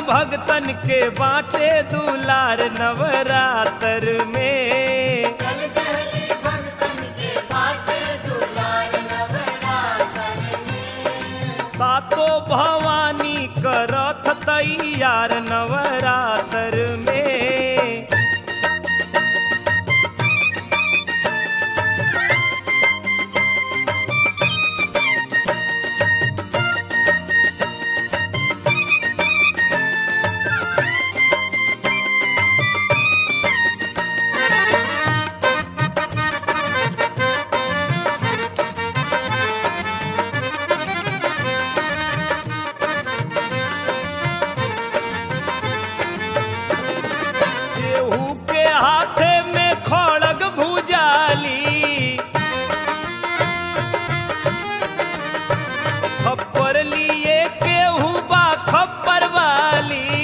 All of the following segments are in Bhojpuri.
भगतन के बाटे दुलार नवरात्र में चल गली भगतन के बाटे दुलार नवरात्र में सातो भवानी करथ तैयार नवरात्र में केहू के हाथे में खड़ग भुजाली खप्पर लिए केहू बा खप्पर वाली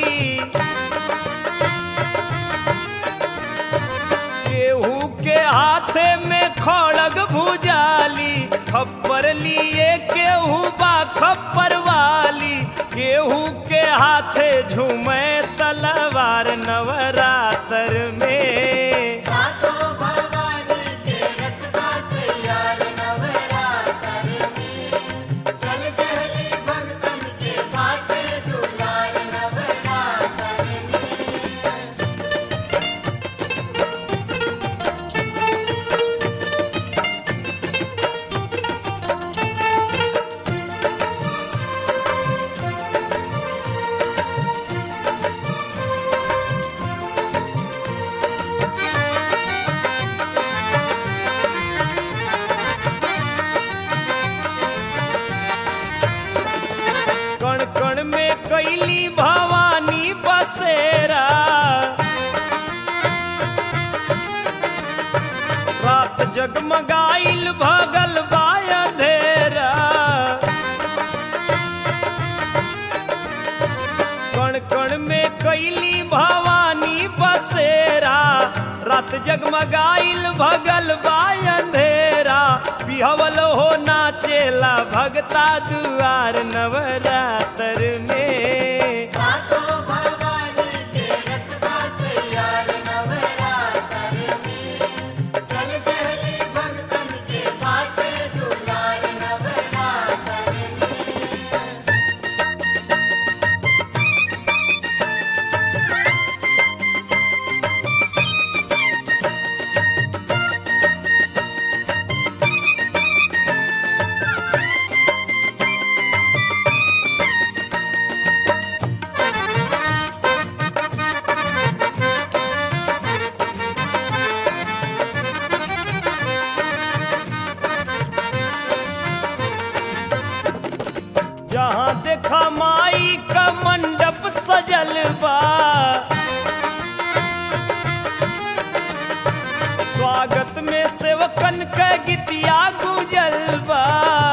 केहू के हाथे में खड़ग भुजाली खप्पर लिए केहू बा खप्पर वाली केहू के हाथे झूमे तलवार नवरात्र में सातो भवानी के रखबा तैयार नवरात्र में चल गली भगतन के बाटे दुलार नवरात्र में कण कण में कैली भवानी बसेरा रात जगमगाइल भगल बाय अंधेरा कण कण में कैली भवानी बसेरा रात जगमगाइल भगल बाय अंधेरा बिहवल हो नाचेला भगता दुआर नवरात्र में सातो भवानी के रखबा तैयार नवरात्र में चल गली भगतन के बाटे दुलार नवरात्र में जहाँ देखा माई का मंडप सजल बा स्वागत में सेवकन का गीतिया गुजल बा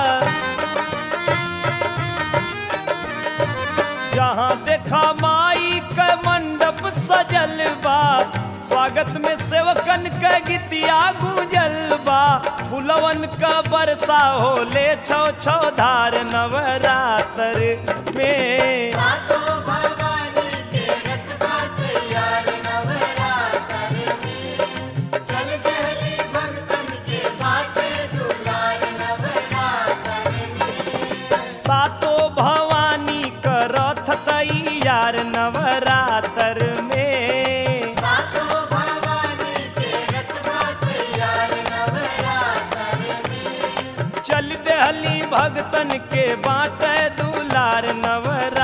जहाँ देखा माई का मंडप सजल बा स्वागत में सेवकन का गीतिया गुजल बा फुलवन का बरसा होले छौ छौ धार नवरात्र में सातो भवानी के रखबा तैयार नवरात्र में चल गली भगतन के बाटे दुलार नवरात्र में सातो भवानी का रथ तैयार नवरात्र में सातो भवानी के रखबा तैयार नवरात्र में चल दहली भगतन के बाटे दुलार नवरात्र